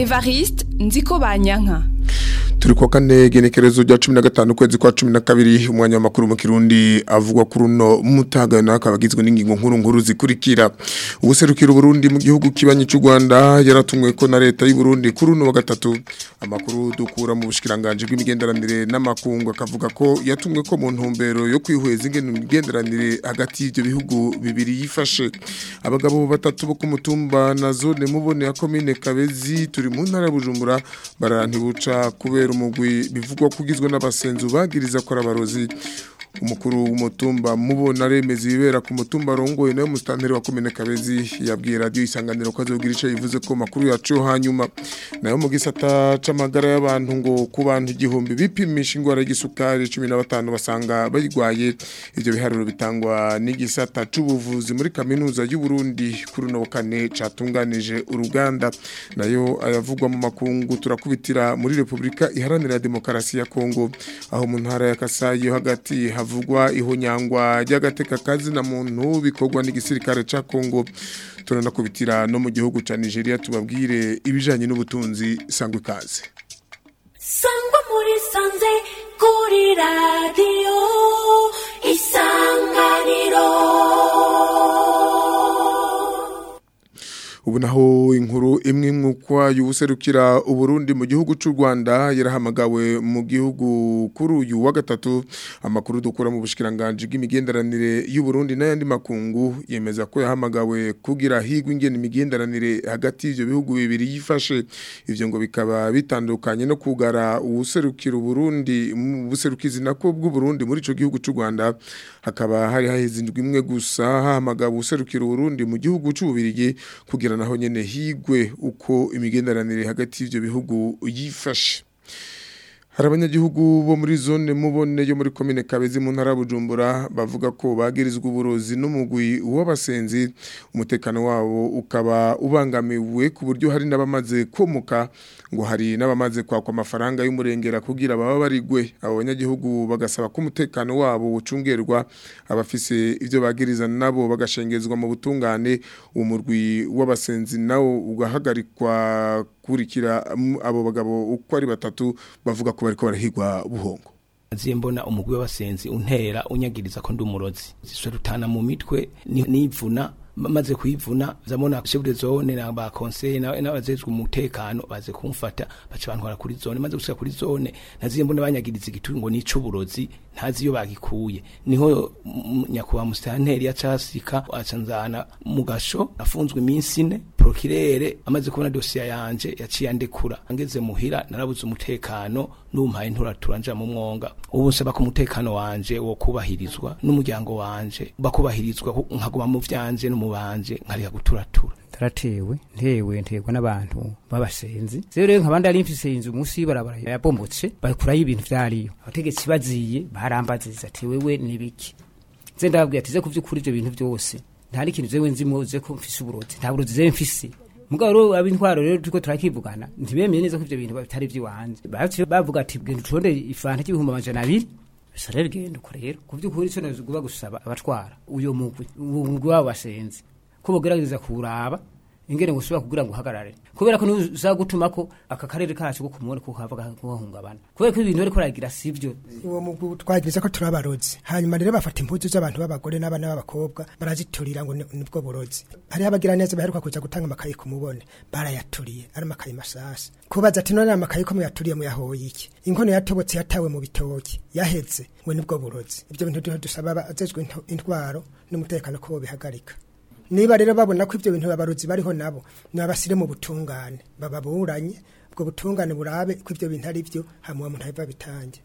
Evariste Nziko Banyanka turi kwa kane genekerezo rya 15 kwezi kwa 12 umwanya makuru mu Kirundi avugwa kuri uno mutaga nakabagizwe n'ingingo nkuru nkuru zikurikira ubuserukiro Burundi mu gihugu kibanyi cy'u Rwanda yaratumwe ko na leta y'u Burundi kuri uno wa gatatu amakuru dukura mu bushikiranganje bw'imigenderanire n'amakungu akavuga ko yatumwe ko mu ntumbero yo kwihweza ingene imigenderanire hagati y'ibyo bihugu bibiri yifashe abagabo batatu bo ku mutumba na zone mubone ya commune Kabezi turi mu ntara ya Bujumbura barantibuca kubera umugwi bivugwa kugizwe n'abasenzu bagiriza ko abarozi umukuru w'umutumba mubona remeza ibibera ku mutumba rongoye nayo mustanteri wa komine Kabezi yabwiye radio isanganiro ko azogira ico yivuze ko makuru yacu hanyuma nayo mu gisata c'amagara y'abantu ngo ku bantu igihumbi bipimisha ingwara y'igisukari 15 basanga bayigwaye ivyo biharuro bitangwa n'igisata c'ubuvuzi muri kaminuza y'u Burundi kuri no kane catunganije uruganda nayo ayavugwa mu makungu turakubitira muri Republika iharanira demokarasi ya Kongo aho mu ntara ya Kasai yo hagati havugwa ihonyangwa ry'agateka kazi na muntu bikorwa n'igisirikare ca Kongo turanakubitira no mu gihugu ca Nigeria tubabwire ibijanye n'ubutunzi sangwe kaze sangwa muri sanze kuri radio isanganiro ubu naho inkuru imwe mwukwa y'ubuserukira uburundi mu gihugu cy'u Rwanda yarahamagawe mu gihugu kuri uyu wa gatatu amakuru dukura mu bushikiranganje bw'imigenderanire y'u Burundi n'ayandi makungu yemeza ko yahamagawe kugira higwe ingene imigenderanire hagati y'ivyo bihugu bibiri yifashe ivyo ngo bikaba bitandukanye no kugara ubuserukira uburundi mu buserukizi nako bw'u Burundi muri ico gihugu cy'u Rwanda hakaba hari hahizindwa imwe gusa hahamagawe ubuserukira uburundi mu gihugu cy'ububirigi kugira naho nyene higwe uko imigenderanire hagati y'ivyo bihugu yifashe hari abanyagihugu bo muri zone mubone yo muri komine Kabezi mu ntara Bujumbura bavuga ko bagirizwa uburozi n'umugwi w'abasenzi umutekano wabo ukaba ubangamiwe ku buryo hari n'abamaze komuka ngo hari n'abamaze kwakwa amafaranga y'umurengera kugira baba barigwe abo banyagihugu bagasaba ko umutekano wabo ucungerwa abafise ivyo bagiriza nabo bagashengezwa mu butungane umurwi w'abasenzi nawo ugahagarikwa kurikira abo bagabo uko ari batatu bavuga ko bariko barahigwa buhongo aziye mbona umugwi w'abasenzi untera unyagiriza ko ndi umurozi zisharutana mu mitwe nivuna maze kwivuna zamona chef zone na ba conseil na n'abazezwe umutekano baze kumfata baca bantwara kuri zone maze gushika kuri zone naziye mbona banyagiriza igituri ngo nico burozi ntazi iyo bagikuye niho nyakuba mustanteri yacasika acanzana mugasho afunzwe iminsi ine prokirere amaze kubona dossier yanje yaciye andekura angeze muhira narabuze umutekano numpaye ntura turanja mu mwonga ubu nsaba ko umutekano wanje wo kubahirizwa n'umuryango wanje bakubahirizwa nkaguma mu vyanje no mubanje nkareka guturatura taratewe ntewe ntegwa n'abantu babasenzi rero rero nkabandi ari mfise inzu munsi y'ibarabara yabombotse bakurayo ibintu vyariyo abategetsi baziye barambaziza ati wewe nibiki nze ndababwira ati ze kuvyukuri ivyo bintu vyose ntari ikintu zewe nzimo ze ko mfise uburozi nta burozi zewe mfise mugabo rero abintwaro rero turiko turakivugana ntibemeye neza ko ivyo bintu bitari vy'iwanje baciye bavuga ati genda utonde ifanta y'ibihumbi amajana abiri bisa rero genda uko rero ku vy'ukuri ico noguba gusaba abatwara uyo mugwi umugwi wabo basenzi ko bogerageza kuraba ingene gusubira kugira ngo uhagarare kubera ko nuza gutuma ko aka karere kacu ko kumubone ko hava kuhungabana kubera ko ibintu bariko baragira sivyo uwo mugwi twagiriza ko turi abarozi hanyuma rero bafata impuzu z'abantu b'abagore n'abana b'abakobwa baraziturira ngo nibwo burozi hariho abagira neza baheruka kuja gutanga amakaye ku mubone barayaturiye ari amakaye masasa kubaza ati none amakaye ko muyaturiye muyahoye iki inkono yatobotse yatawe mu bitoki yaheze ngo nibwo burozi ibyo bintu dusaba abajejwe intwaro n'umutekano ko bobihagarika niba rero babona ko ibyo bintu abarozi bariho nabo nabasire mu butungane bababuranye ubwo butungane burabe ko ibyo bintu ari byo hamwe umuntu abiva bitange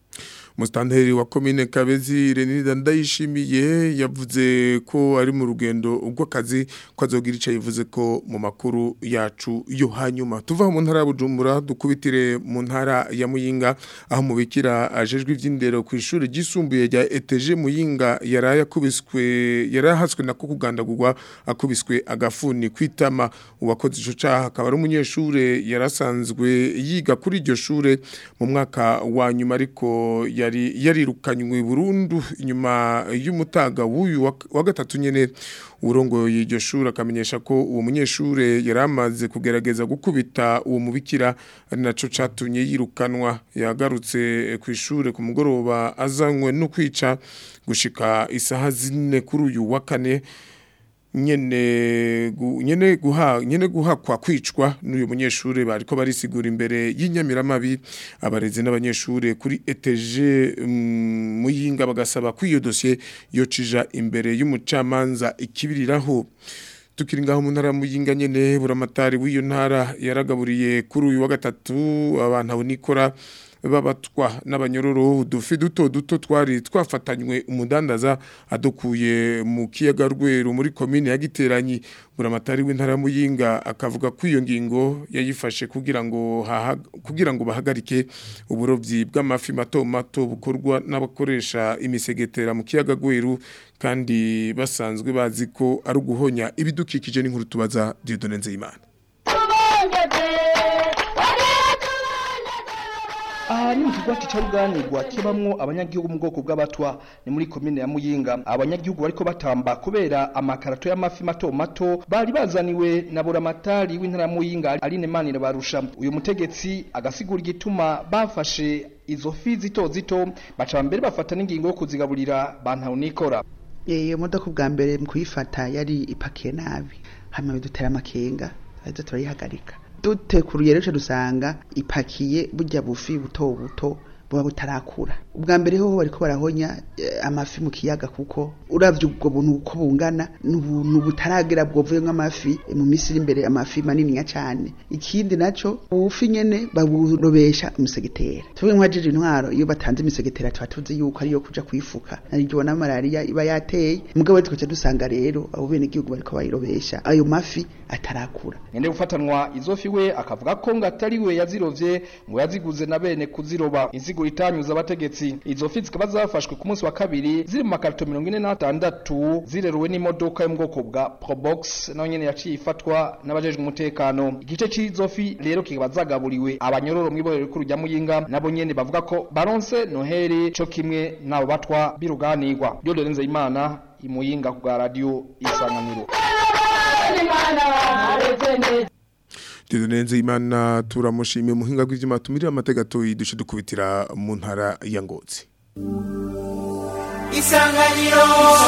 Mustanteri wa komine Kabezi Renida ndayishimiye yavuze ko ari mu rugendo ubw'akazi ko azogira ico yivuze ko mu makuru yacu yo hanyuma tuva mu ntara ya Bujumbura dukubitire mu ntara ya Muyinga aho mubikira ajejwe ivy'indero ku ishuri gisumbuye rya ETG Muyinga yaraya kubiswe yarahaswe nako kugandagurwa akubiswe agafuni kwitama uwakoze ico caha akaba ari umunyeshure yarasanzwe yiga kuri iryo shure mu mwaka wa nyuma ariko yari yarirukanywe burundu inyuma y'umutaga w'uyu wa- wa gatatu nyene urongoye iryo shuri akamenyesha ko uwo munyeshure yari amaze kugerageza gukubita uwo mubikira ari naco catumye yirukanwa yagarutse ku ishure ku mugoroba azanywe no kwica gushika isaha zine kuri uyu wa kane nyene gu, nyene guha nyene guhakwa kwicwa n'uyu munyeshure bariko barisigura imbere y'inyamiramabi abarezi n'abanyeshure kuri ETG mm, muyinga bagasaba ko iyo dossier yocija imbere y'umucamanza ikibiriraho tukiri ngaho mu ntara ya muyinga nyene buramatari w'iyo ntara yaragaburiye kuri uyu wa gatatu abantu abo nikora babatwa n'abanyororo udufi duto duto twari twafatanywe umudandaza adukuye mu kiyaga rweru muri komine ya giteranyi buramatari w'intara ya muyinga akavuga ko iyo ngingo yayifashe kugira ngo haha- kugira ngo bahagarike uburovyi bw'amafi mato mato bukorwa n'abakoresha imisegetera mu kiyaga rweru kandi basanzwe bazi ko ari uguhonya ibidukikije n'inkuru tubaza Dieudonne Nzeyimana aha ni mu kigwati ca ruganirwa kibamwo abanyagihugu mu bwoko bw'abatwa ni muri komine ya muyinga abanyagihugu bariko batamba kubera amakarato y'amafi mato mato bari bazaniwe na buramatari w'intara ya muyinga aline manire barusha uyu mutegetsi agasigura igituma bafashe izo fi zito zito baca mbere bafata n'ingingo yo kuzigaburira bantaho nikora iyo modoka ubwa mbere mu kuyifata yari ipakiye nabi hanyuma bidutera amakenga ahita turayihagarika dutekuruye rero dusanga ipakiye burya bufi buto buto buba butarakura ubwa mbere ho bariko barahonya eh, amafi mu kiyaga kuko uravye ubwo buntu uko bungana n'ubuntu butaragera bwovuyemwo amafi eh, mu minsi iri imbere amafi maniniya cane ikindi naco ubufi nyene baburobesha umusegetera tuvuge nk'uwajije intwaro iyo batanze imisegetera tuba tuzi yuko ariyo kuja kwifuka nariryo na malariya iba yateye mugabo tukaca dusanga rero abo bene igihugu bariko bayirobesha ayo mafi atarakura nyene gufatanwa izo fi we akavuga ko ngo atari we yazirovye ngo yaziguze na bene kuziroba inzigo itanyuza abategetsi izo fi zikaba zafashwe ku munsi wa kabiri ziri mu makarito mirongo ine n'atandatu zireruwe n'imodoka yo mu bwoko bwa probox nayo nyene yaciye ifatwa n'abajejwe umutekano igice c'izo fi rero kikaba zagaburiwe abanyororo mw'ibohero rikuru rya muyinga nabo nyene bavuga ko baronse noheri co kimwe n'abo batwa biruganirwa ryo dorenze imana imuyinga ku bwa radio isanganiro Dieudonne Nzeyimana turamushimiye muhinga bw'ivyuma tumirira amategato yidushe dukubitira mu ntara ya Ngozi isanganiro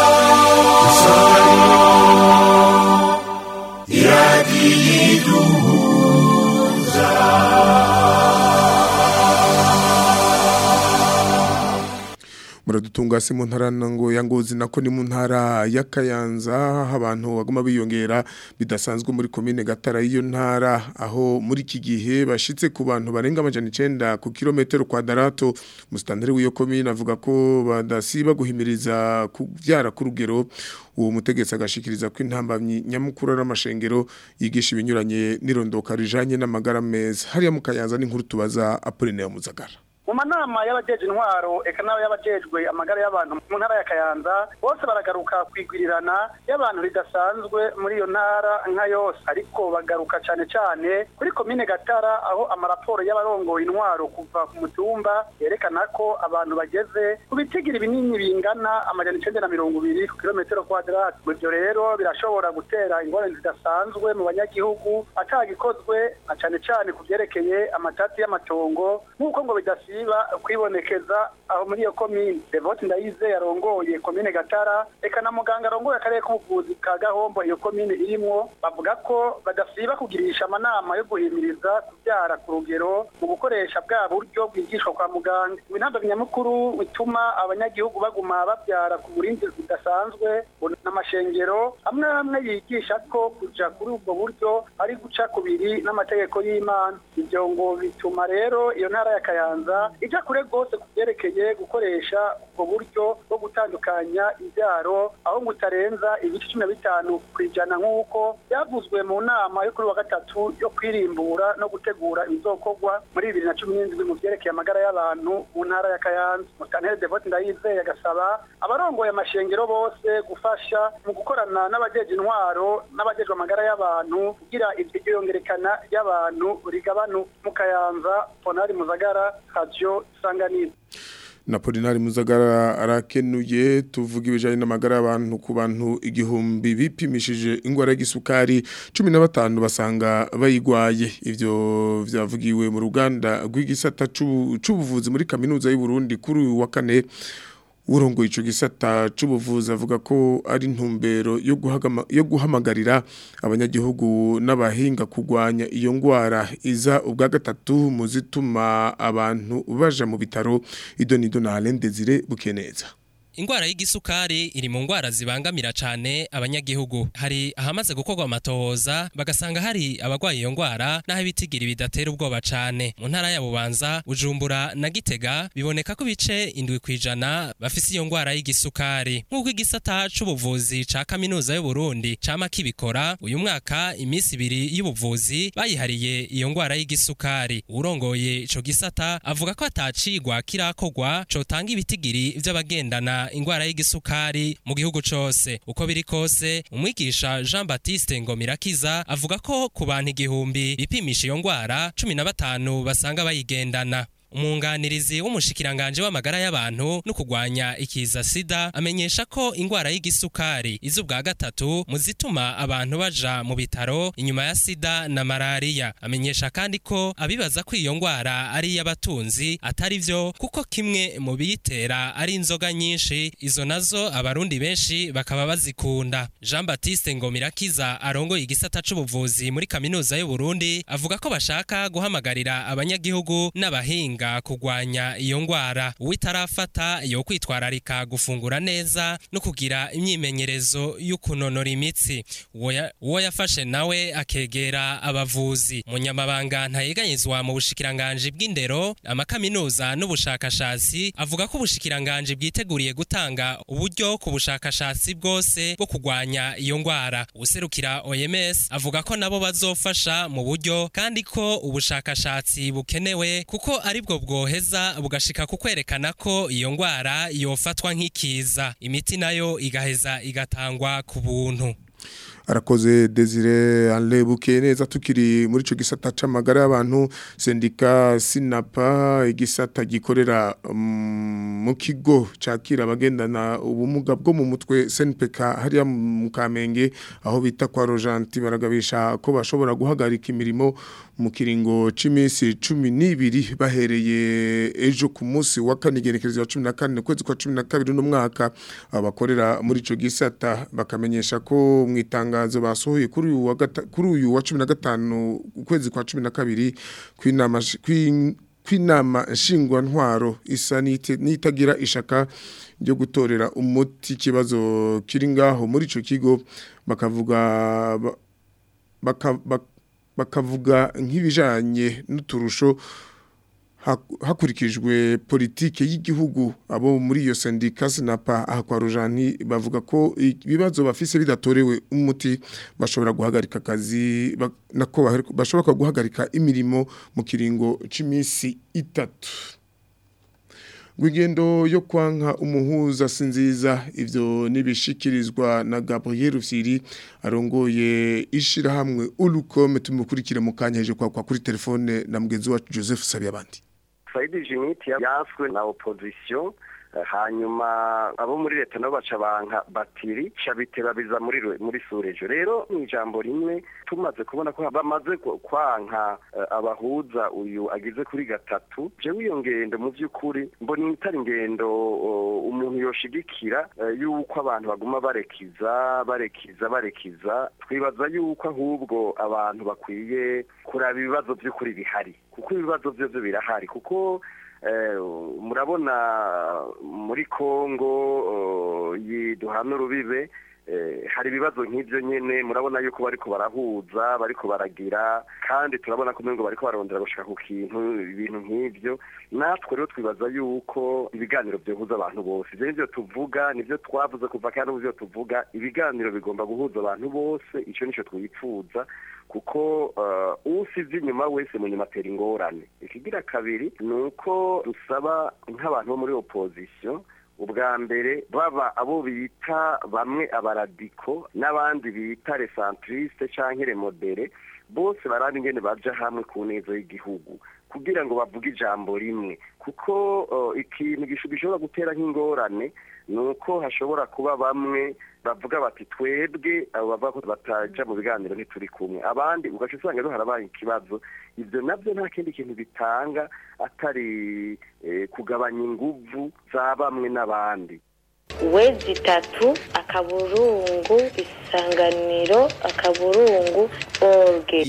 muradutunga se mu ntara ngo ya Ngozi nako ni mu ntara ya Kayanza aho abantu baguma biyongera bidasanzwe muri komine Gatara iyo ntara aho muri iki gihe bashitse ku bantu barenga amajana 9 ku kilometero kwadarato mustandere w'iyo komine avuga ko badasiba guhimiriza kuvyara ku rugero uwo mutegetsi agashikiriza ko intambamyi nyamukuru ari amashengero yigisha ibinyuranye n'irondoka rijanye n'amagara meza hariya mu Kayanza n'inkuru tubaza Apollinaire Muzagara mu manama y'abajeje intwaro eka n'abo y'abajejwe amagara y'abantu mu ntara ya kayanza bose baragaruka kwigwirirana y'abantu ridasanzwe muri iyo ntara nka yose ariko bagaruka cyane cyane kuri komine gatara aho amaraporo y'abarongoye intwaro kuva ku mutumba yerekana ko abantu bageze ku bitigira binini bingana amajana icenda na mirongo ibiri ku kilometero kwadrate ibyo rero birashobora gutera ingorane zidasanzwe mu banyagihugu atagikozwe na cyane cyane ku byerekeye amatati y'amatongo nk'uko ngo bidasiba kwibonekeza aho muri iyo komine devote ndayize yarongoye komine gatara eka na muganga arongoye akarere k'ubuvuzi ka gahombo iyo komine irimwo bavuga ko badasiba kugirisha amanama yo guhimiriza kubyara ku rugero mu gukoresha bwa buryo bwigishwa kwa muganga ibintambo nyamukuru bituma abanyagihugu baguma babyara ku burinzi budasanzwe n'amashengero amwe amwe yigisha ko kuja kuri ubwo buryo ari guca kubiri n'amategeko y'imana ibyo ngo bituma rero iyo ntara ya kayanza ija kure rwose ku byerekeye gukoresha ubwo buryo bwo gutandukanya ibyaro aho ngo utarenza ibice cumi na bitanu ku ijana nk'uko byavuzwe mu nama yo kuri wa gatatu yo kwirimbura no gutegura ibizokorwa muri bibiri na cumi n'indwi mu byerekeye amagara y'abantu mu ntara ya kayanza mustantere devote ndayizeye agasaba abarongoye amashengero bose gufasha mu gukorana n'abajeje intwaro n'abajejwe amagara y'abantu kugira iryo yongerekana ry'abantu rigabanu mu kayanza ponari muzagara radio isanganiro na Polinari Muzagara arakenuye tuvuga ibijanye n'amagara y'abantu ku bantu igihumbi bipimishije ingwara y'igisukari 15 basanga bayigwaye ivyo vyavugiwe mu ruganda rw'igisata c'ubuvuzi muri kaminuza y'u Burundi kuri uyu wa kane urongo ico gisata c'ubuvuzi avuga ko ari ntumbero yo guhagama yo guhamagarira abanyagihugu n'abahinga kugwanya iyo ngwara iza ubwa gatatu mu zituma abantu baja mu bitaro idonido na Alain Desire bukeneza Ingwara y'igisukari iri mu ngwara zibangamira cane abanyagihugu. Hari ahamaze gukorwa amatohoza bagasanga hari abagwaye iyo ngwara naho ibitigiri bidatera ubwoba cane. Mu ntara ya Bubanza, Bujumbura na Gitega biboneka ko bice indwi kwijana bafise iyo ngwara y'igisukari. Nk'uko igisata c'ubuvuzi ca kaminuza y'u Burundi cama kibikora, uyu mwaka imisi ibiri y'ubuvuzi bayihariye iyo ngwara y'igisukari. Urongoye ico gisata avuga ko atacigwa kirakorwa cotanga ibitigiri vy'abagendana ingwara y'igisukari mu gihugu cose uko biri kose umwigisha Jean Baptiste Ngomirakiza avuga ko ku bantu igihumbi bipimisha iyo ngwara cumi na batanu basanga bayigendana umunganirizi w'umushikiranganje w'amagara y'abantu no kugwanya ikiza sida amenyesha ko ingwara y'igisukari iza ubwa gatatu mu zituma abantu baja mu bitaro inyuma ya sida na malariya amenyesha kandi ko abibaza ko iyo ngwara ari iy'abatunzi atari vyo kuko kimwe mu biyitera ari inzoga nyinshi izo nazo abarundi benshi bakaba bazikunda Jean Baptiste Ngomirakiza arongoye igisata c'ubuvuzi muri kaminuza y'u Burundi avuga ko bashaka guhamagarira abanyagihugu n'abahinga kugwanya iyo ngwara uwitarafata yo kwitwararika gufungura neza no kugira imyimenyerezo y'ukunonora imitsi uwo yafashe nawe akegera abavuzi munyamabanga ntayeganyizwa mu bushikiranganje bw'indero amakaminuza n'ubushakashatsi avuga ko ubushikiranganje bwiteguriye gutanga uburyo ku bushakashatsi bwose bwo kugwanya iyo ngwara userukira OMS avuga ko nabo bazofasha mu buryo kandi ko ubushakashatsi bukenewe kuko aribwo bwoheza bugashika ku kwerekana ko iyo ngwara yofatwa nk'ikiza imiti nayo igaheza igatangwa ku buntu arakoze Desire Anlebuke neza tukiri muri ico gisata c'amagara y'abantu sendika Sinapa igisata gikorera um, mu kigo cakira abagendana ubumuga bwo mu mutwe SNPK hariya mu Kamenge aho bita kwa Rojanti baragabisha ko bashobora guhagarika imirimo mu kiringo c'imisi 12 bahereye ejo ku munsi wa kane gerekerezo ya 14 kwezi kwa 12 no mwaka abakorera muri ico gisata bakamenyesha ko mwitanga itangazo basohoye kuri uyu wa kuri uyu wa 15 ukwezi kwa 12 kwinama kwinama nshingwa ntwaro isa nitagira ishaka ryo gutorera umuti kibazo kiri ngaho muri ico kigo bakavuga bakavuga nk'ibijanye n'uturusho hakurikijwe politike y'igihugu abo muri iyo sendika sinapa aha kwa rujani bavuga ko ibibazo bafise bidatorewe umuti bashobora guhagarika akazi nako bashobora guhagarika imirimo mu kiringo c'imisi itatu Gwigendo yo kwanka umuhuza sinziza ivyo nibishikirizwa na Gabriel Rusiri arongoye ishira hamwe ulukome tumukurikire mu kanya heje kwa, kwa kuri telefone na mugenzi wacu Joseph Sabiyabandi Saidi Jimiti yaswe na opposition hanyuma abo muri leta nabo baca banka batiri cabiteba biza muri muri surejo rero mu ijambo rimwe tumaze kubona ko bamaze kwanka abahuza uyu agize kuri gatatu jewe iyo ngendo mu by'ukuri mbona itari ingendo umuntu yoshigikira yuko abantu baguma barekiza barekiza barekiza twibaza yuko ahubwo abantu bakwiye kuraba ibibazo by'ukuri bihari kuko ibibazo byo birahari kuko murabona muri congo duhana urubibe hari ibibazo nk'ibyo nyine murabona yuko bariko barahuza bariko baragira kandi turabona ko ngo bariko barondera gushaka ku kintu ibintu nk'ibyo natwe rero twibaza yuko ibiganiro byohuza abantu bose ibyo nibyo tuvuga nibyo twavuze kuva kandi ubu byo tuvuga ibiganiro bigomba guhuza abantu bose icyo nicyo twifuza kuko usize inyuma wese mu nyuma atera ingorane ikigira kabiri ni uko dusaba nk'abantu bo muri opozisiyo ubwa mbere baba abo bita bamwe abaradiko n'abandi bita resantirisite cyangwa remodere bose baraba ingene baja hamwe ku neza y'igihugu kugira ngo bavuge ijambo rimwe kuko uh, ikintu gisho- gishobora gutera nk'ingorane ni uko hashobora kuba bamwe bavuga bati twebwe abo bavuga ko bataja mu biganiro ntituri kumwe abandi ugaca usanga rero harabaye ikibazo ivyo navyo nta kindi kintu bitanga atari eh, kugabanya inguvu za bamwe n'abandi wezi itatu akaburungu isanganiro akaburungu orge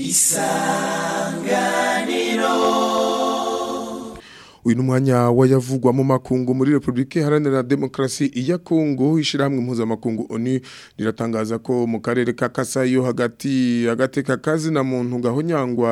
uyu ni umwanya wayavugwa mu makungu muri Republika Iharanira Demokarasi ya Kongo ishyirahamwe mpuzamakungu ONU riratangaza ko mu karere ka Kasayo hagati agateka kazi na muntu gahonyangwa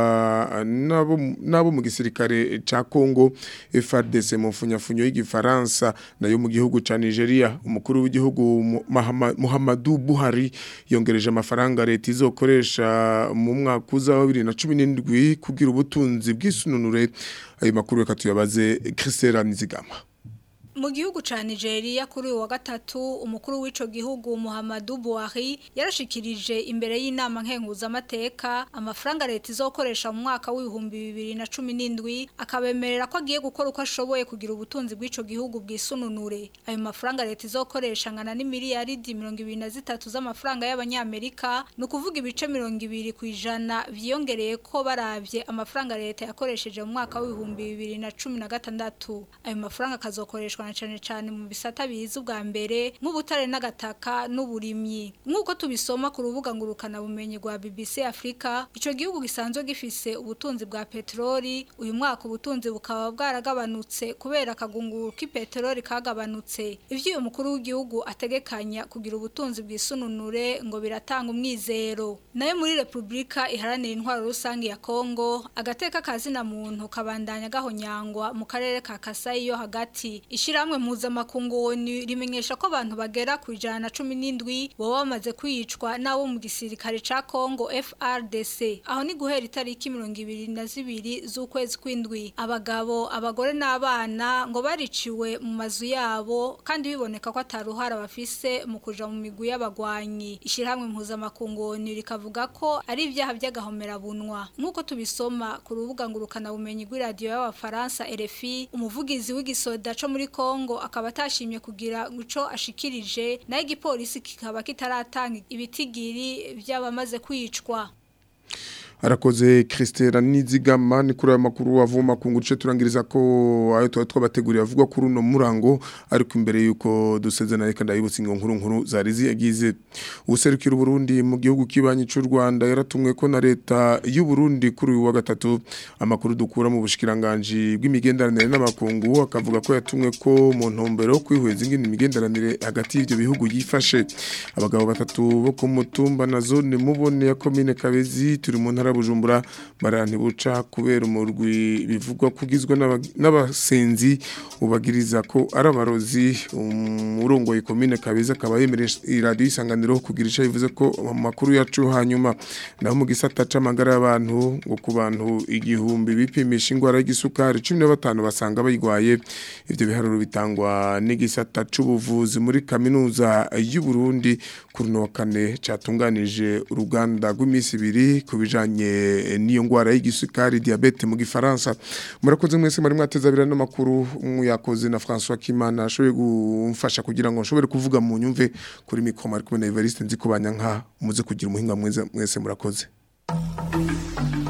nabo nabo mu gisirikare ca Kongo FARDC mu funyafunyo y'igifaransa nayo mu gihugu ca Nigeria umukuru w'igihugu Mu- Mahama- Muhammadu Buhari yongereje amafaranga leta izokoresha mu mwaka uza wa 2017 kugira ubutunzi bw'isununure ayo makuru reka tuyabaze Christelle Nizigama Mu gihugu ca Nigeria kuri uyu wa gatatu umukuru w'ico gihugu Muhammadu Buhari yarashikirije imbere y'inama nkenguza amateka amafaranga leta izokoresha mu mwaka w'ibihumbi bibiri na cumi n'indwi akabemerera ko agiye gukora uko ashoboye kugira ubutunzi bw'ico gihugu bwisununure ayo mafaranga leta izokoresha ngana n'imiliyaridi mirongo ibiri na zitatu z'amafaranga y'abanyamerika ni ukuvuga ibice mirongo ibiri ku ijana vyiyongereye ko baravye amafaranga leta yakoresheje mu mwaka w'ibihumbi bibiri na cumi na gatandatu ayo mafaranga akazokoreshwa na cane cane mu bisata biza ubwa mbere nk'ubutare n'agataka n'uburimyi nk'uko tubisoma ku rubuga ngurukana bumenyi rwa BBC Africa ico gihugu gisanzwe gifise ubutunzi bwa petroli uyu mwaka ubutunzi bukaba bwaragabanutse kubera akagunguru k'ipetroli kagabanutse ivyo uyu mukuru w'igihugu ategekanya kugira ubutunzi bwisununure ngo biratanga umwizero nayo muri Republika iharanira intwaro rusange ya Kongo agateka kazina muntu kabandanya gahonyangwa mu karere ka Kasai yo hagati ishiramwe mpuzamakungu ONU rimenyesha ko abantu bagera ku ijana na cumi n'indwi baba bamaze kwicwa n'abo mu gisirikare ca Kongo FRDC aho ni guhera itariki mirongo ibiri na zibiri z'ukwezi kw'indwi abagabo abagore n'abana ngo bariciwe mu mazu yabo kandi biboneka ko ataruhara bafise mu kuja mu migwi y'abagwanyi ishyirahamwe mpuzamakungu ONU rikavuga ko ari ibyaha by'agahomerabunwa nk'uko tubisoma ku rubuga ngurukana bumenyi rw'iradiyo y'abafaransa RFI umuvugizi w'igisoda co muri Kongo akaba atashimye kugira ico ashikirije nayo igipolisi kikaba kitaratanga ibitigiri by'abamaze kwicwa arakoze Christelle Nizigama ni kuri aya makuru avuma ku nguce turangiriza ko ayo tuba twabateguriye avuga kuri uno murango ariko imbere yuko dusezerana reka ndabibutsa ingo nkuru nkuru zari ziyagize ubuserukira Burundi mu gihugu kibanyi cy'u Rwanda yaratumwe ko na leta y'u Burundi kuri uyu wa gatatu amakuru dukura mu bushikiranganje bw'imigenderanire n'amakungu akavuga ko yatumwe ko mu ntumbero yo kwihweza ingene imigenderanire hagati y'ivyo bihugu yifashe abagabo batatu bo ku mutumba na zone mubone ya commune Kabezi turi mu ntara Bujumbura barantibuca kubera umurwi bivugwa kugizwe n'aba- n'abasenzi ubagiriza ko ari abarozi umurongo commune Kabezi akaba yemereje iradiyo isanganiro kugira ico bivuze ko mu makuru yacu hanyuma naho mu gisata c'amagara y'abantu ngo ku bantu igihumbi bipimisha ingwara y'igisukari 15 basanga bayigwaye ivyo biharuro bitangwa n'igisata c'ubuvuzi muri kaminuza y'u Burundi kuri no kane catunganije uruganda rw'imisi ibiri kubijanye n'iyo ngwara y'igisukari diabete mu gifaransa murakoze mwese muri mwatezabira no makuru muyakoze na François Kimana ashoboye gumfasha kugira ngo nshobore kuvuga mu nyumve kuri mikoma ari kumwe na Evariste nzi kubanya nka muze kugira umuhinga mwese mwese murakoze